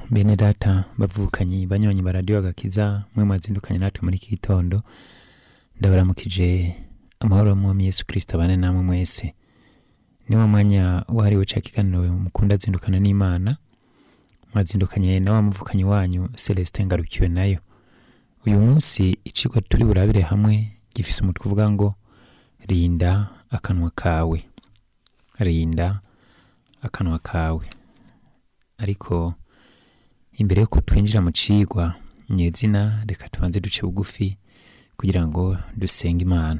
bene data bavukanyi banywanyi ba radiyo agakiza mwe mwazindukanye natwe muri iki gitondo ndabaramukije amahoro y'umwami yesu kirisito abane namwe mwese ni wa mwanya wahariwe ca kiganiro mukunda zindukana n'imana mwazindukanye na wa muvukanyi wanyu celestin ngarukiwe nayo uyu munsi icigwa turi burabire hamwe gifise umutwe uvuga ngo rinda akanwa kawe rinda akanwa kawe ariko imbere yuko twinjira mu cigwa nyezina reka tubanze duce bugufi kugira ngo dusenge imana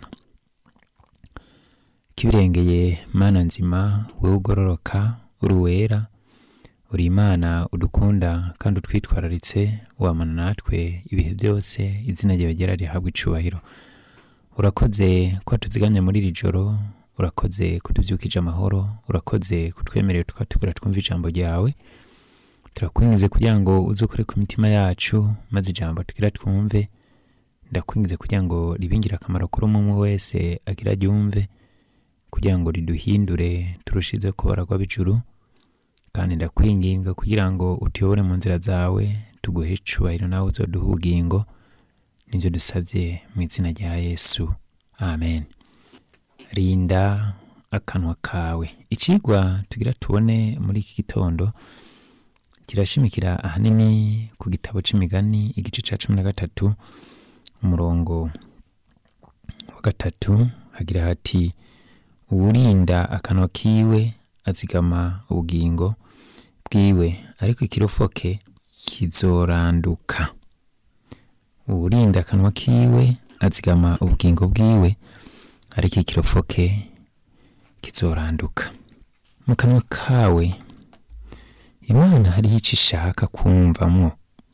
kibirengeye mana nzima wewe ugororoka uri uwera uri imana udukunda kandi utwitwararitse wamana natwe ibihe byose izina ryawe ryera rihabwa icubahiro urakoze ko tuzigamye muri iri joro urakoze kutubyukije amahoro urakoze kutwemerera tukatugura twumva ijambo ryawe turakwingize kugira ngo uze ukore ku mitima yacu maze ijambo tugira twumve ndakwingize kugira ngo ribingire akamaro kuri umwe umwe wese agira aryumve kugira ngo riduhindure turushize kubaragwa b'ijuru kandi ndakwinginga kugira ngo utuyobore mu nzira zawe tuguhe icubahiro nawe uzoduha ubugingo nibyo dusabye mu izina rya yesu amen rinda akanwa kawe icigwa tugira tubone muri iki gitondo kirashimikira ahanini ku gitabo c'imigani igice ca cumi na gatatu umurongo wa gatatu hagira hati uwurinda akanwa kiwe azigama ubugingo bwiwe ariko ikirofoke kizoranduka uwurinda akanwa kiwe azigama ubugingo bwiwe ariko ikirofoke kizoranduka mu kanwa kawe imana hariho ico ishaka kumvamwo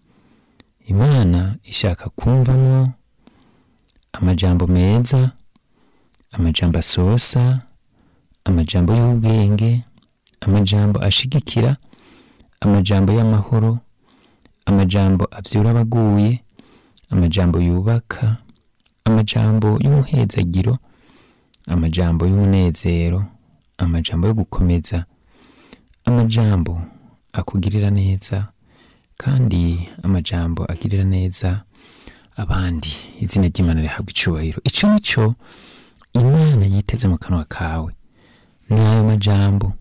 imana ishaka kumvamwo amajambo meza amajambo asosa amajambo y'ubwenge amajambo ashigikira amajambo y'amahoro amajambo avyura abaguye amajambo yubaka amajambo y'umuhezagiro amajambo y'umunezero amajambo yo gukomeza amajambo akugirira neza kandi amajambo agirira neza abandi izina ry'imana rihabwa icubahiro ico nico imana yiteze mu kanwa kawe ni ayo majambo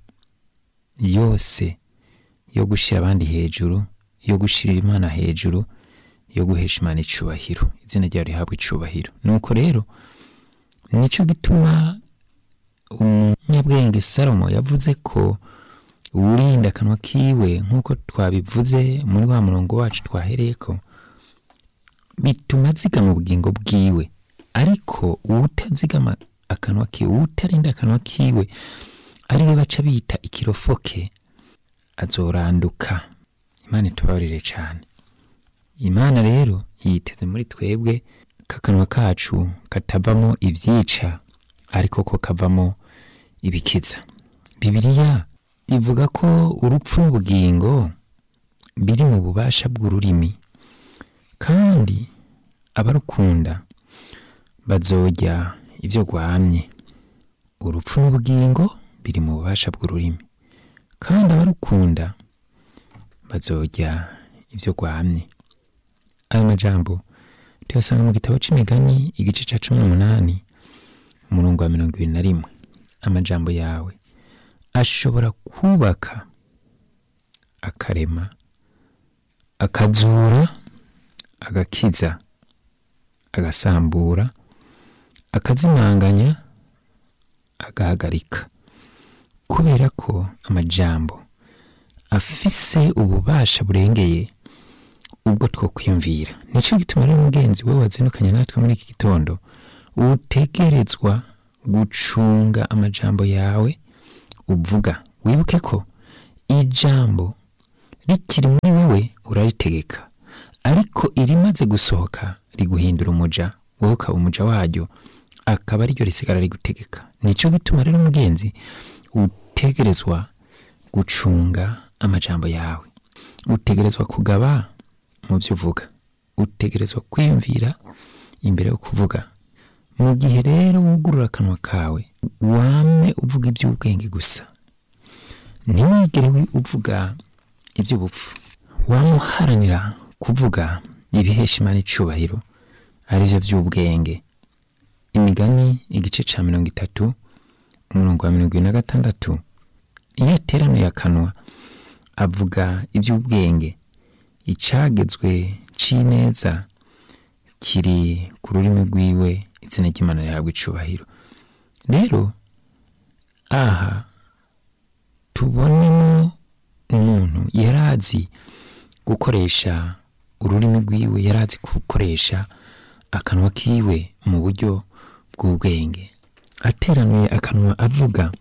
yose yo gushira abandi hejuru yo gushirira imana hejuru yo guhesha imana icubahiro izina ryawe rihabwa icubahiro nuko rero nico gituma umunyabwenge salomo yavuze ko uwurinda akanwa kiwe nk'uko twabivuze muri wa murongo wacu twahereyeko bituma azigama ubugingo bwiwe ariko uwutazigama akanwa kiwe uwutarinda akanwa kiwe ariwe baca bita ikirofoke azoranduka imana itubabarire cane imana rero yiteze muri twebwe kakanwa kacu katavamo ivyica ariko ko kavamo ibikiza bibiliya ivuga ko urupfu n'ubugingo biri mu bubasha bw'ururimi kandi abarukunda bazorya ibyo rwamye urupfu n'ubugingo biri mu bubasha bw'ururimi kandi abarukunda bazorya ibyo rwamye ayo majambo tuyasanga mu gitabo c'imigani igice ca cumi n'umunani umurongo wa mirongo ibiri na rimwe amajambo yawe ashobora kubaka akarema akazura agakiza agasambura akazimanganya agahagarika kubera ko amajambo afise ububasha burengeye ubwo two kwiyumvira nicyo gituma rero mugenzi we wazindukanye natwe muri iki gitondo utegerezwa gucunga amajambo yawe uvuga wibuke ko ijambo rikiri muri wowe uraritegeka ariko irimaze gusohoka riguhindura umuja wowe ukaba umuja waryo akaba ariryo risigara rigutegeka nicyo gituma rero mugenzi utegerezwa gucunga amajambo yawe utegerezwa kugaba mu byo uvuga utegerezwa kwiyumvira imbere yo kuvuga mu gihe rero wugurura akanwa kawe wame uvuga iby'ubwenge gusa ntiwigere uvuga iby'ubupfu wamuharanira kuvuga ibihesha imana icubahiro arivyo vy'ubwenge imigani igice ca mirongo itatu umurongo wa mirongo ibiri na gatandatu iyo ateranoye akanwa avuga iby'ubwenge icagezwe c'ineza kiri ku rurimi rwiwe izina ry'imana rihabwa icubahiro rero aha tubonemo umuntu yarazi gukoresha ururimi rwiwe yarazi gukoresha akanwa kiwe mu buryo bw'ubwenge ateranuye akanwa avuga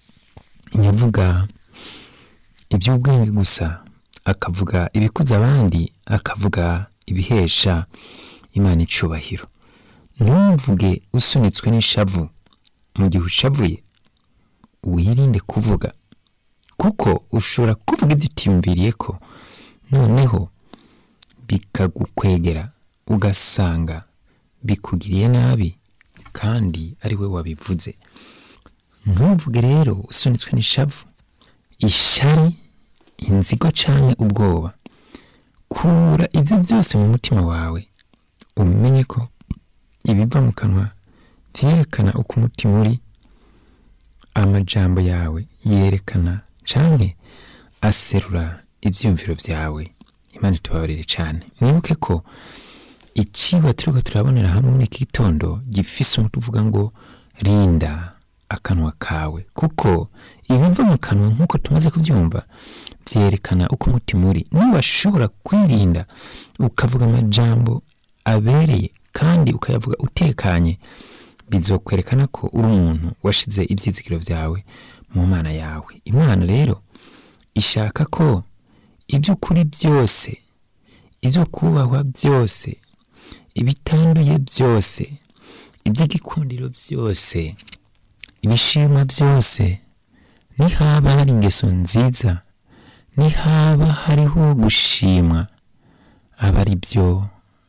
nyavuga iby'ubwenge gusa akavuga ibikuza abandi akavuga ibihesha imana icubahiro ntumvuge usunitswe n'ishavu mu gihe ushavuye wirinde kuvuga kuko ushobora kuvuga ibyo utiyumviriye ko noneho bikagukwegera ugasanga bikugiriye nabi kandi ari we wabivuze ntuvuge rero usunitswe n'ishavu ishari inzigo canke ubwoba kura ibyo byose mu mutima wawe umenye ko ibiva mu kanwa vyerekana uko umutima uri amajambo yawe yerekana canke aserura ivyiyumviro vyawe imana itubabarire cane mwibuke ko icigwa turiko turabonera hamwe muri iki gitondo gifise umuti uvuga ngo rinda akanwa kawe kuko ibiva mu kanwa nk'uko tumaze kubyumva vyerekana uko umutima uri niwashobora kwirinda ukavuga amajambo abereye kandi ukayavuga utekanye bizokwerekana ko uri umuntu washize ivyizigiro vyawe mu mana yawe imana rero ishaka ko iby'ukuri byose ibyo kubahwa byose ibitanduye byose iby'igikundiro byose ibishimwa byose nihaba hari ingeso nziza nihaba hariho gushimwa aba ari byo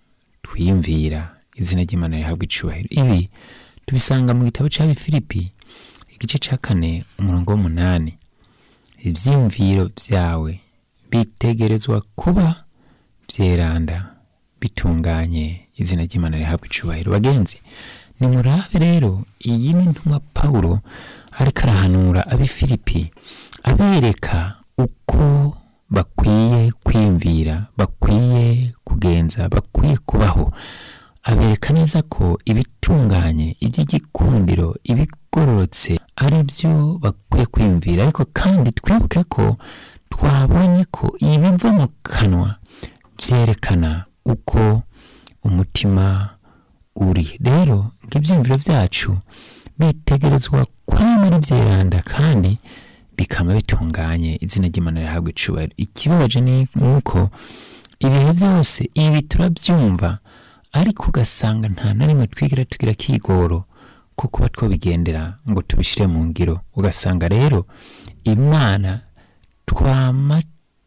twiyumvira izina ry'imana rihabwa icubahiro ibi tubisanga mu gitabo c'abifilipi igice ca kane umurongo w'umunani ivyiyumviro vyawe bitegerezwa kuba vyeranda bitunganye izina ry'imana rihabwa icubahiro bagenzi nimurabe rero iyi ni ntumwa pawulo ariko arahanura ab'ifilipi abereka uko bakwiye kwiyumvira bakwiye kugenza bakwiye kubaho abereka neza ko ibitunganye iby'igikundiro ibigororotse ari byo bakwiye kwiyumvira ariko kandi twibuke ko twabonye ko ibiva mu kanwa byerekana uko umutima uri rero ng'ibyiyumviro byacu bitegerezwa kwama ari byeranda kandi bikaba bitunganye izina ry'imana rihabwa icubahiro ikibabaje ni uko ibihe byose ibi turabyumva ariko ugasanga nta na rimwe twigira tugira kigoro ko kuba twabigendera ngo tubishyire mu ngiro ugasanga rero imana twama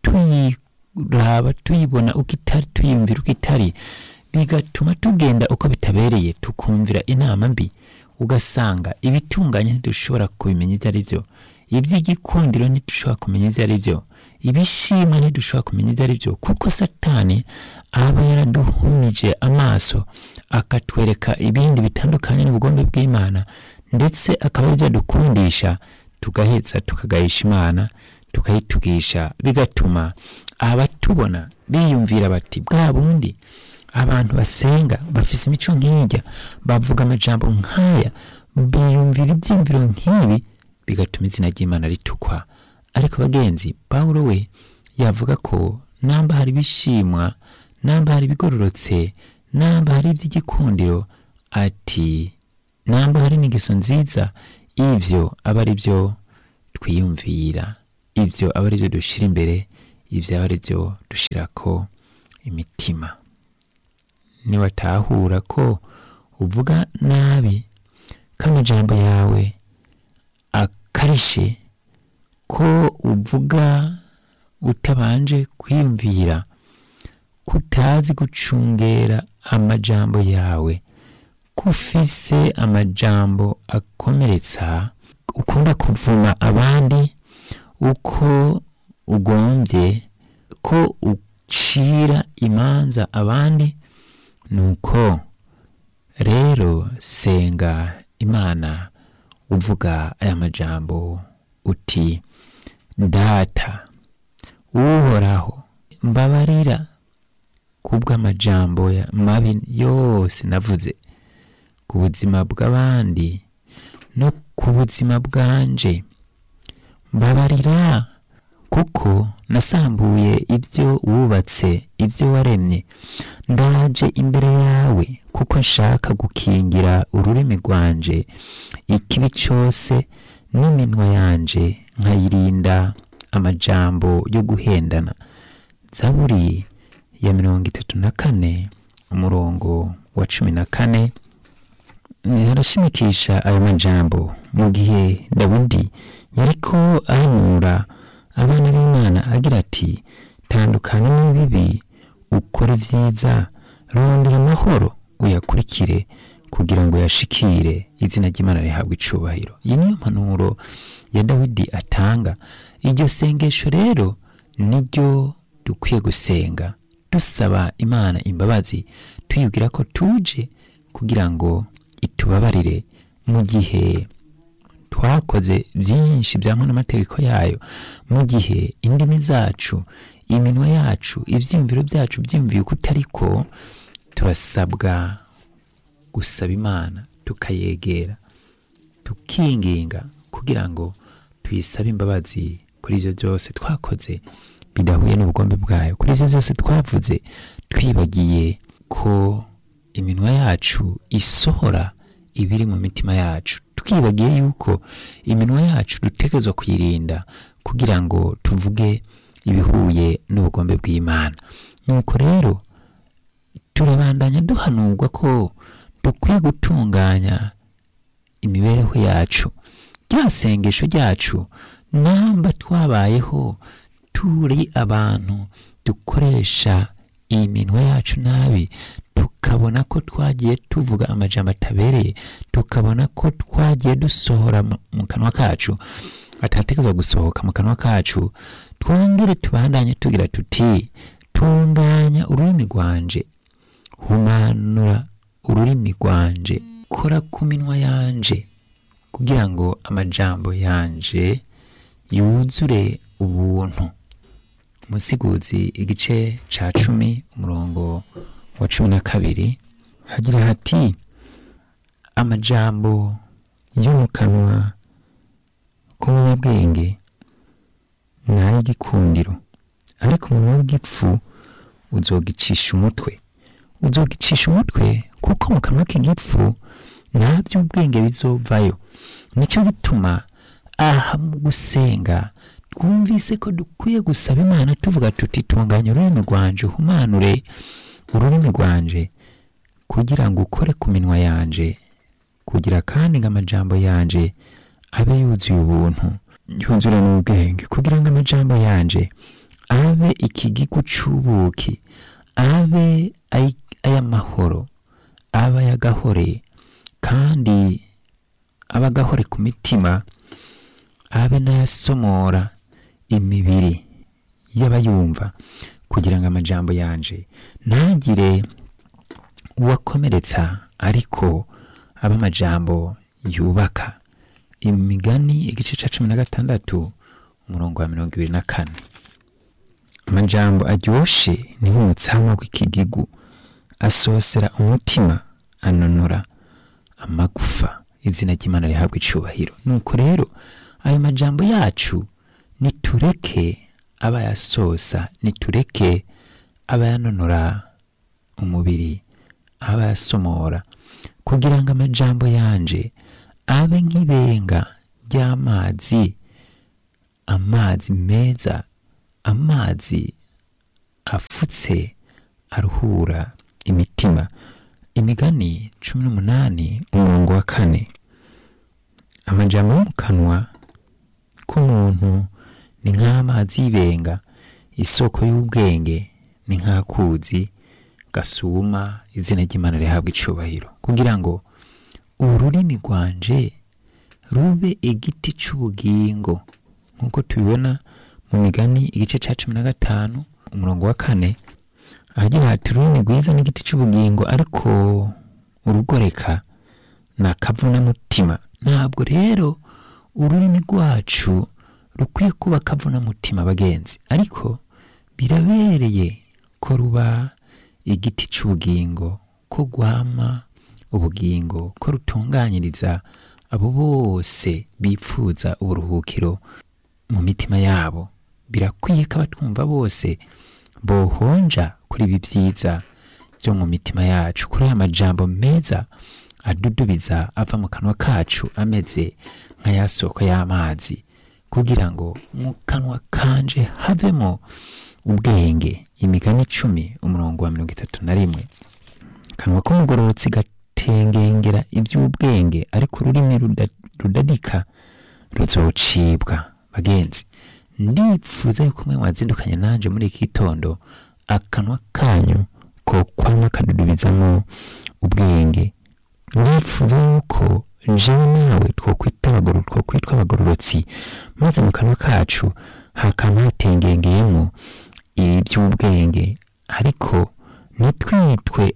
tuyiraba tuyibona uko itari tuyumvira uko itari bigatuma tugenda uko bitabereye tukumvira inama mbi ugasanga ibitunganye ntidushobora kubimenya ibyo ari byo iby'igikundiro ntidushobora kumenya ibyo ari byo ibishimwa ntidushobora kumenya ibyo ari byo kuko satani aba yaraduhumije amaso akatwereka ibindi bitandukanye n'ubugombe bw'imana ndetse akaba aribyo adukundisha tugaheza tukagayisha imana tukayitugisha bigatuma abatubona biyumvira bati bwa bundi abantu basenga bafise imico nk'ijya bavuga amajambo nk'aya biyumvira ibyiyumviro nk'ibi bigatuma izina ry'imana ritukwa ariko bagenzi pawulo we yavuga ko namba hari ibishimwa namba hari ibigororotse namba hari iby'igikundiro ati namba hari n'ingeso nziza ibyo aba ari byo twiyumvira ibyo aba ari byo dushyira imbere ibyo aba ari byo dushyira ko imitima niwatahura ko uvuga nabi ko amajambo yawe akarishe ko uvuga utabanje kwiyumvira kutazi gucungera amajambo yawe ko ufise amajambo akomeretsa ukunda kuvuma abandi uko ugombye ko cira imanza abandi nuko rero senga imana uvuga aya majambo uti data uhoraho mbabarira kubw'amajambo ya- mabi yose navuze ku buzima bw'abandi no ku buzima bwanje mbabarira kuko nasambuye ibyo wubatse ibyo waremye ndaje imbere yawe kuko nshaka gukingira ururimi rwanje ikibi cyose n'iminwa yanje nkayirinda amajambo yo guhendana zaburi ya mirongo itatu na kane umurongo wa cumi na kane arashimikisha ayo majambo mu gihe dawudi yariko ahanura abana b'imana agira ati tandukana n'ibibi ukore vyiza rondera amahoro uyakurikire kugira ngo yashikire izina ry'imana rihabwe icubahiro iyi niyo mpanuro ya dawidi atanga iryo sengesho rero niryo dukwiye gusenga dusaba imana imbabazi tuyibwira ko tuje kugira ngo itubabarire mu gihe twakoze byinshi byangwa n'amategeko yayo mu gihe indimi zacu iminwa yacu ibyiyumviro byacu byiyumviye uko utari ko turasabwa gusaba imana tukayegera tukinginga kugira ngo tuyisabe imbabazi kuri ibyo byose twakoze bidahuye n'ubugombe bwayo kuri ibyo byose twavuze twibagiye ko iminwa yacu isohora ibiri mu mitima yacu twibagiye yuko iminwa yacu dutegerezwa kuyirinda kugira ngo tuvuge ibihuye n'ubugombe bw'imana nuko rero turabandanya duhanurwa ko dukwiye gutunganya imibereho yacu rya sengesho ryacu namba twabayeho turi abantu dukoresha iyi minwa yacu nabi tukabona ko twagiye tuvuga amajambo atabereye tukabona ko twagiye dusohora mu- mu kanwa kacu atatekerezwa gusohoka mu kanwa kacu twongere tubandanye tugira tuti tunganya ururimi rwanje humanura ururimi rwanje kora ku minwa yanje kugira ngo amajambo yanje yuzure ubuntu umusiguzi igice ca cumi umurongo wa cumi na kabiri hagira hati amajambo yo mu kanwa k'umunyabwenge ni ay'igikundiro ariko umunwa w'igipfu uzogicisha umutwe uzogicisha umutwe kuko mu kanwa k'igipfu nta by'ubwenge bizovayo nicyo gituma aha mu gusenga twumvise ko dukwiye gusaba imana tuvuga tuti tunganya ururimi rwanje uhumanure ururimi rwanje kugira ngo ukore ku minwa yanje kugira kandi ngo amajambo yanje abe yuzuye ubuntu yuzure n'ubwenge kugira ngo amajambo yanje abe ikigigu c'ubuki abe ay- ay'amahoro abe ay'agahore kandi abe agahore ku mitima abe n'ayasomora imibiri y'abayumva kugira ngo amajambo yanje ntagire uwakomeretsa ariko abe amajambo yubaka imigani igice cya cumi na gatandatu umurongo wa mirongo ibiri na kane amajambo aryoshe ni nk'umutsama w'ikigigu asosera umutima anonora amagufa izina ry'imana rihabwa icubahiro nuko rero ayo majambo yacu nitureke abayasosa nitureke abayanonora umubiri abayasomora kugira ngo amajambo yanje abe nk'ibenga ry'amazi amazi meza amazi afutse aruhura imitima imigani cumi n'umunani umurongo wa kane amajambo yo mu kanwa k'umuntu ni nk'amazi y'ibenga isoko y'ubwenge ni nk'akuzi gasuma izina ry'imana rihabwa icubahiro kugira ngo ururimi rwanje rube igiti c'ubugingo nk'uko tubibona mu migani igice cya cumi na gatanu umurongo wa kane ahagira hati ururimi rwiza n'igiti cy'ubugingo ariko urugoreka ni akavunamutima ntabwo rero ururimi rwacu rukwiye kuba akavunamutima bagenzi ariko birabereye ko ruba igiti cy'ubugingo ko rwama ubugingo ko rutunganyiriza abo bose bipfuza uburuhukiro mu mitima yabo birakwiye ko abatwumva bose bohonja kuri ibi byiza byo mu mitima yacu kuri aya majambo meza adudubiza ava mu kanwa kacu ameze nka ya soko y'amazi kugira ngo mu kanwa kanje havemo ubwenge imigani icumi umurongo wa mirongo itatu na rimwe kanwa k'umugororotsi gatengengera iby'ubwenge ariko ururimi ruda- rudadika ruzocibwa bagenzi ndipfuza yuko mwe mwazindukanye nanje muri iki gitondo akanwa kanyu ko kwama kadudubizamo ubwenge ndifuza yuko jewe nawe twokwita abagoror twokwitwa abagororotsi maze mu kanwa kacu hakama hatengengeyemo iby'ubwenge ariko ntitwitwe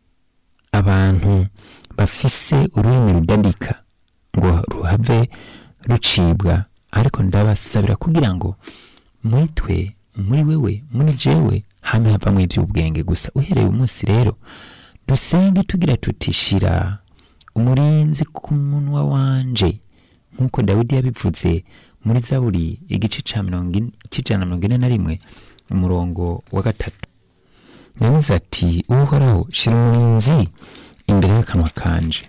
abantu bafise ururimi rudadika ngo ruhave rucibwa ariko ndabasabira kugira ngo muri twe muri wewe muri jewe hame havamo iby'ubwenge gusa uhereye umunsi rero dusenge tugira tutishira umurinzi ku munwa wanje nk'uko dawidi yabivuze muri zaburi igice ca mirongo ine- c'ijana na mirongo ine na rimwe umurongo wa gatatu yagize ati uhoraho shira umurinzi imbere y'akanwa kanje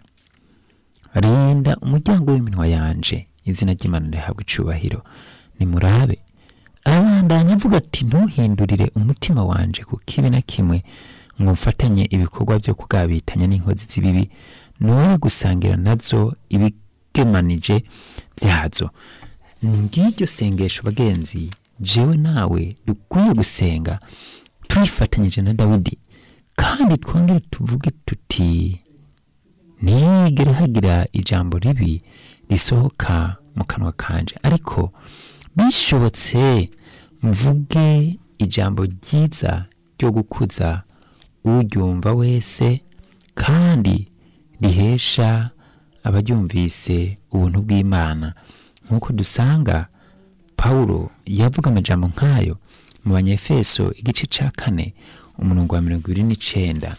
rinda umuryango w'iminwa yanje izina ry'imana rihabwa icubahiro nimurabe abandanya avuga ati ntuhindurire umutima wanje ku kibi na kimwe mumfatanye ibikorwa byo kugabitanya n'inkozi z'ibibi noye gusangira nazo ibigemanije byazo ngiryo sengesho bagenzi jewe nawe dukwiye gusenga twifatanyije na dawidi kandi twongere tuvuge tuti ntiyigere hagira ijambo ribi risohoka mu kanwa kanje ariko bishobotse mvuge ijambo ryiza ryo gukuza uryumva wese kandi rihesha abaryumvise ubuntu bw'imana nk'uko dusanga pawulo yavuga amajambo nk'ayo mu banyefeso igice cya kane umurongo wa mirongo ibiri n'icenda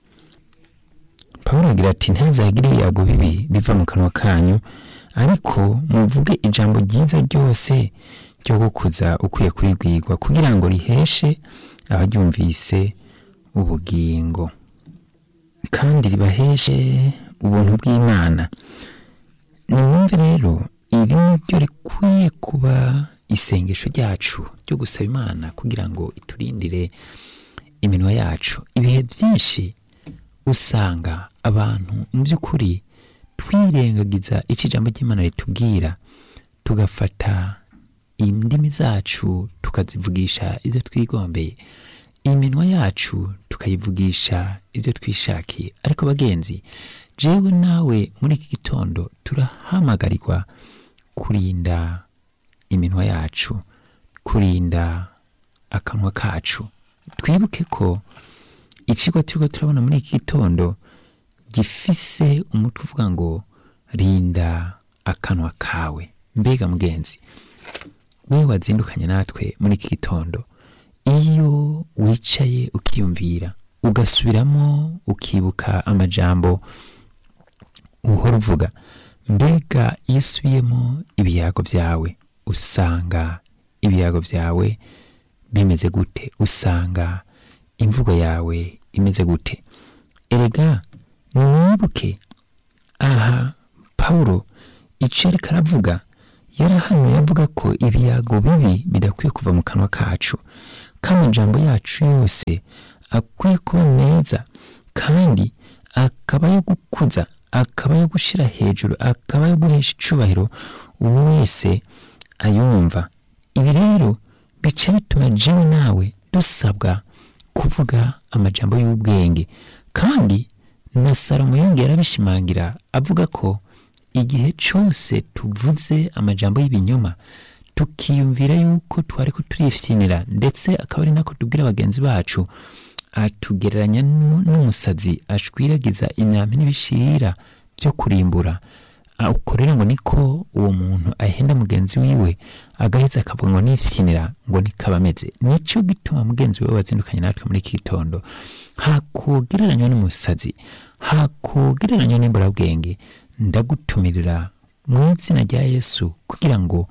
pawulo agira ati ntihazagire ibiyago bibi biva mu kanwa kanyu ariko muvuge ijambo ryiza ryose ryo gukuza ukwiye kuribwirwa kugira ngo riheshe abaryumvise ubugingo kandi ribaheshe ubuntu bw'imana nimwumve rero iri ni ryo rikwiye kuba isengesho ryacu ryo gusaba imana kugira ngo iturindire iminwa yacu ibihe byinshi usanga abantu mu by'ukuri twirengagiza icyo ijambo ry'imana ritubwira tugafata indimi zacu tukazivugisha ibyo twigombeye iminwa yacu tukayivugisha ibyo twishakiye ariko bagenzi jewe nawe muri iki gitondo turahamagarirwa kurinda iminwa yacu kurinda akanwa kacu twibuke ko ikigo turiko turabona muri iki gitondo gifise umutwe uvuga ngo rinda akanwa kawe mbega mugenzi we wazindukanye natwe muri iki gitondo iyo wicaye ukiyumvira ugasubiramo ukibuka amajambo uhora uvuga mbega iyo usubiyemo ibiyago byawe usanga ibiyago byawe bimeze gute usanga imvugo yawe imeze gute erega nimwibuke aha pawulo icyo ariko aravuga yarahanuye avuga ko ibiyago bibi bidakwiye kuva mu kanwa kacu ko amajambo yacu yose akwiye kuba meza kandi akaba yo gukuza akaba yo gushyira hejuru akaba yo guhesha icubahiro uwo wese ayumva ibi rero bica bituma jewe nawe dusabwa kuvuga amajambo y'ubwenge kandi na salomo yongera arabishimangira avuga ko igihe cyose tuvuze amajambo y'ibinyoma tukiyumvira yuko twari ko turifyinira ndetse akaba ari nako tubwira bagenzi bacu atugereranya nu- n'umusazi ashwiragiza imyambi n'ibishirira byo kurimbura Ah, uko rero ngo niko uwo muntu ahenda mugenzi wiwe agaheza akavuga ngo nifyinira ngo nikaba ameze nicyo gituma mugenzi wiwe wazindukanye natwe muri iki gitondo hakogereranywa n'umusazi hakogereranywa n'imburabwenge ndagutumirira mu izina rya yesu kugira ngo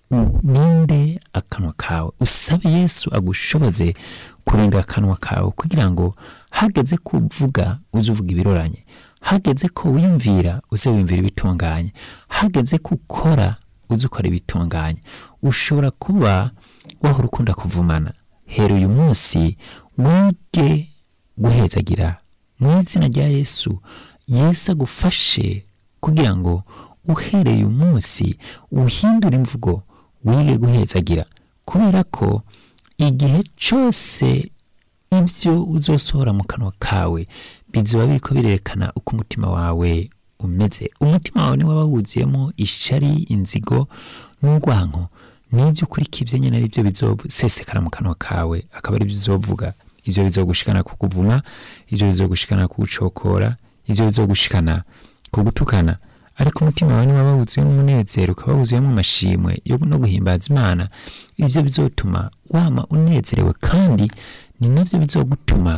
uninde akanwa kawe usabe yesu agushoboze kurinda akanwa kawe kugira ngo hageze kuvuga uze uvuga ibiroranye hageze ko wiyumvira uze wiyumvira ibitunganye hageze ko ukora uze ukora ibitunganye ushobora kuba wahora ukunda kuvumana hera uyu munsi wige guhezagira mu izina rya yesu yesu agufashe kugira ngo uhereye uyu munsi uhindure imvugo wige guhezagira kubera ko igihe cyose ibyo uzosohora mu kanwa kawe bizoba biriko birerekana uko umutima wawe umeze umutima wawe niwo waba wuzuyemo ishari inzigo n'urwanko n'ibyo ukurikije nyine ari byo bizosesekara mu kanwa kawe akaba ari byo uzovuga ibyo bizogushikana ku kuvuma ibyo bizogushikana ku gucokora ibyo bizogushikana ku gutukana ariko umutima wawe niwo waba wuzuyemo umunezero ukaba wuzuyemo amashimwe yo no guhimbaza imana ibyo bizotuma wama unezerewe kandi ni nabyo bizogutuma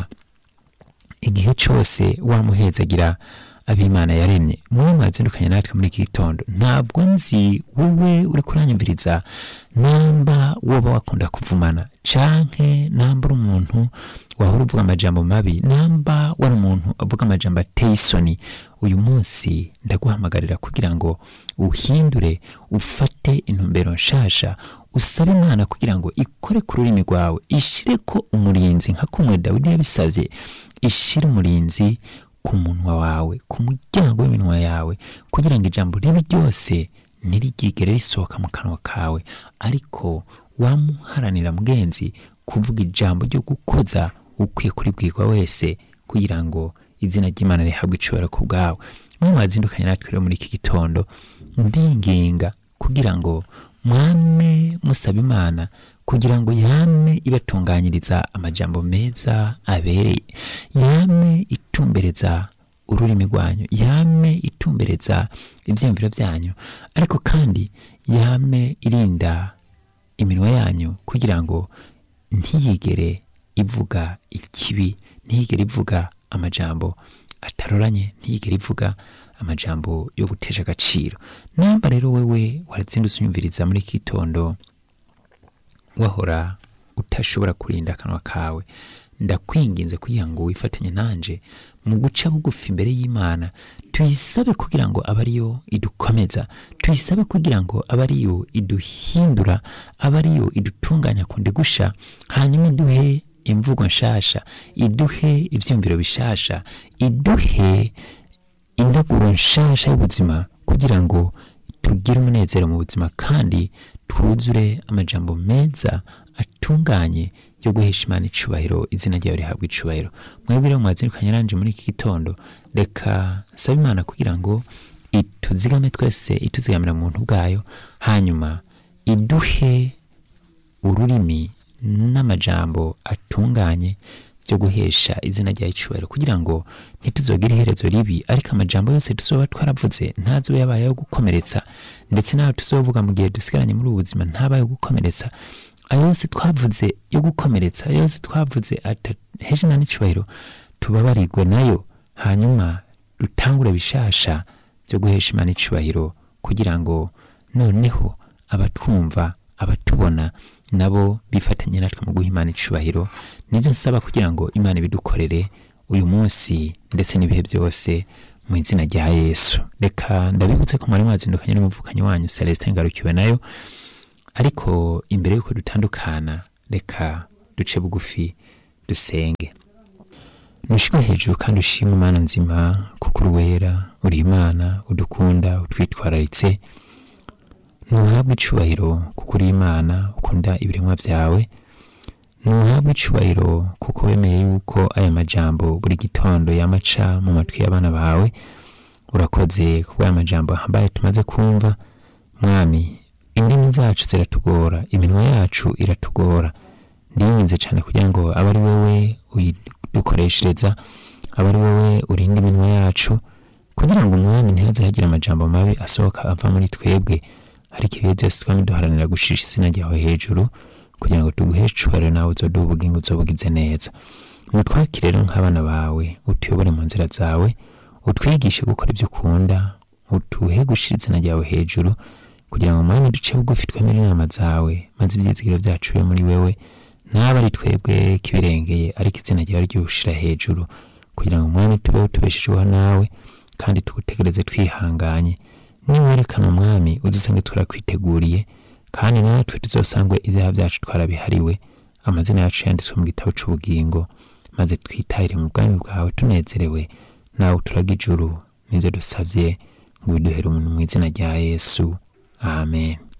igihe cyose wamuhezagira abimana yaremye mwe mwazindukanye natwe muri iki gitondo ntabwo nzi wowe uri kuranyumviriza namba woba wakunda kuvumana canke namba uri umuntu wahora uvuga amajambo mabi namba wari umuntu avuga amajambo ateye isoni uyu munsi ndaguhamagarira kugira ngo uhindure ufate intumbero nshasha usabe imana kugira ngo ikore ku rurimi rwawe ishire ko umurinzi nka kumwe dawidi yabisabye ishire umurinzi ku munwa wawe ku muryango w'iminwa yawe kugira ngo ijambo ribi ryose ntirigigere risohoka mu kanwa kawe ariko wamuharanira mugenzi kuvuga ijambo ryo gukoza ukwiye kuribwirwa wese kugira ngo izina ry'imana rihabwe icubahiro ku bwawe mwe mwazindukanye natwe rero muri iki gitondo ndinginga kugira ngo mwame musaba imana kugira ngo yame ibatunganyiriza amajambo meza abereye yame itumbereza ururimi rwanyu yame itumbereza ibyiyumviro byanyu ariko kandi yame irinda iminwa yanyu kugira ngo ntiyigere ivuga ikibi ntiyigere ivuga amajambo ataroranye ntiyigere ivuga amajambo yo gutesha agaciro namba rero wewe warazindutse unyumviriza muri iki gitondo wahora utashobora kurinda akanwa kawe ndakwinginze kugira ngo wifatanye nanje mu guca bugufi imbere y'imana tuyisabe kugira ngo abe ariyo idukomeza tuyisabe kugira ngo abe ariyo iduhindura abe ariyo idutunganya kundi gusha hanyuma iduhe imvugo nshasha iduhe ibyiyumviro bishasha iduhe indaguro nshasha y'ubuzima kugira ngo tugire umunezero mu buzima kandi twuzure amajambo meza atunganye yo guhesha imana icubahiro izina ryawe rihabwa icubahiro mwebwe rero mwazindukanye nanje muri iki gitondo reka saba imana kugira ngo ituzigame twese ituzigamira mu buntu bwayo hanyuma iduhe ururimi n'amajambo atunganye byo guhesha izina rya icubahiro kugira ngo ntituzogire iherezo ribi ariko amajambo yose tuzoba twaravuze ntazobe yabaye ayo gukomeretsa ndetse n'ayo tuzovuga mu gihe dusigaranye muri ubu buzima ntabaye ayo gukomeretsa ayo yose twavuze yo gukomeretsa ayo yose twavuze ataheje na n'icubahiro tubabarirwe nayo hanyuma dutangure bishasha byo guhesha imana icubahiro kugira ngo noneho abatwumva abatubona nabo bifatanye natwe mu guha imana icubahiro nibyo nsaba kugira ngo imana ibidukorere uyu munsi ndetse n'ibihe byose mu izina rya yesu reka ndabibutse ko mwari mwazindukanye n'umuvukanyi wanyu celestin ngarukiwe nayo ariko imbere y'uko dutandukana reka duce bugufi dusenge nushirwe hejuru kandi ushima imana nzima kuko uri wera uri imana udukunda utwitwararitse ntuhabwe icubahiro kuko uri imana ukunda ibiremwa byawe ntuhabwe icubahiro kuko wemeye yuko aya majambo buri gitondo yamaca mu matwi y'abana bawe urakoze kuko aya majambo ahambaye tumaze kumva mwami indimi zacu ziratugora iminwa yacu iratugora ndinginze cyane kugira ngo abe ari wowe uyidukoreshereza abe ari wowe urinda iminwa yacu kugira ngo umwami ntihaze hagira amajambo mabi asohoka ava muri twebwe ariko ibihe byose twame duharanira gushisha izina ryawe hejuru kugira ngo tuguhe cubahiro nawe uzoduha ubugingo uzobugize neza mutwakire rero nk'abana bawe utuyobore mu nzira zawe utwigishe gukora ibyo ukunda utuhe gushira izina ryawe hejuru kugira ngo mwami duce bugufi twemere inama zawe maze ibyizigiro byacu bibe muri wewe naba ari twebwe kibirengeye ariko izina ryawe ryushira hejuru kugira ngo umwami tubeho tubeshejeho nawe kandi tugutegereze twihanganye niwerekana umwami udusange turakwiteguriye kandi natwe tuzosangwe ibyaha byacu twarabihariwe amazina yacu yanditswe mu gitabo cy'ubugingo maze twitahire mu bwami bwawe tunezerewe nawe turaga ijuru nibyo dusabye ngo biduhere umuntu mu izina rya yesu amen